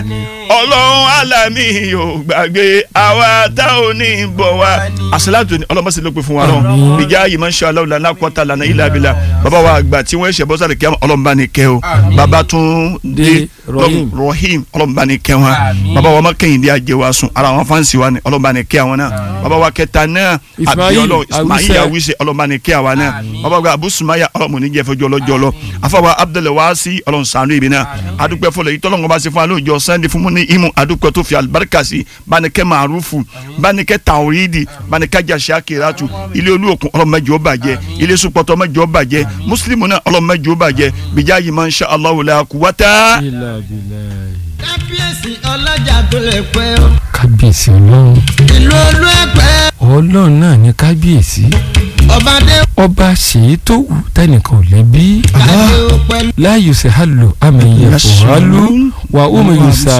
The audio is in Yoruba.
ọlọ́run alami yóò gbàgbé àwa tá ò ní bọ̀ wá. àṣìláàtò ni ọlọ́mọ sì ló pe fún wa lọ́wọ́ Àmín. ìjà yìí máa ń ṣe aláwọ̀ lànà kọ́ta lànà ilà abilà bàbá wa àgbà tí wọ́n ṣe bọ́sàlẹ̀ kẹ́ ọlọ́run bá ní kẹ́ o bàbá tún dé Dé Rahim. rahim ọlọ́run bá ní kẹ́ wọn Àmín. bàbá wa má kẹ́yìn dé ajé wa sùn ara wọn fáǹsì wa ni ọlọ́run bá ní kẹ́ àwọn náà bàbá wa kẹta náà Ismail Abíọ́lá Ismail Awise. Awise ọlọ́run bá ní kẹ́ àwa náà Àmín. bàbá wa Abu Sumaya ọlọ́run ní jẹ́ fẹjọ́ lọ́jọ́ lọ afọwọ́ Abdullahi Wasi ọlọ́run sànú ibi náà adúpẹ́ fọlọ́ yìí tọ́lọ́run bá ṣe fún wa lóòjọ́ Sunday fún mu ní imu adúpẹ́ tó fi alibarika sí banikẹ́ maarufu banikẹ́ tawhidi banikẹ́ jasakiratu ilé olúokun ọlọ́run mẹ́jọ bàjẹ́ ilé supọ̀tọ̀ mẹ́jọ bàjẹ́ muslimu náà ọlọ́run mẹ́jọ bàjẹ́ bìjà yìí máa ń ṣe Allahu la quwwata. ilà bìlà. kábíyèsí ọlọ́jà tó lè pẹ́ o kábíyèsí ọlọ́run ìlú olú ẹ̀pẹ́ ọlọ́run náà ní kábíyèsí ọba dé ọba ṣèyí tó wù tẹnìkan ò lẹ́bí kàdé ó pẹ́ láàyò sẹ́hálò àmì ìyẹ̀fọ̀ hálù wà ó mi yùsà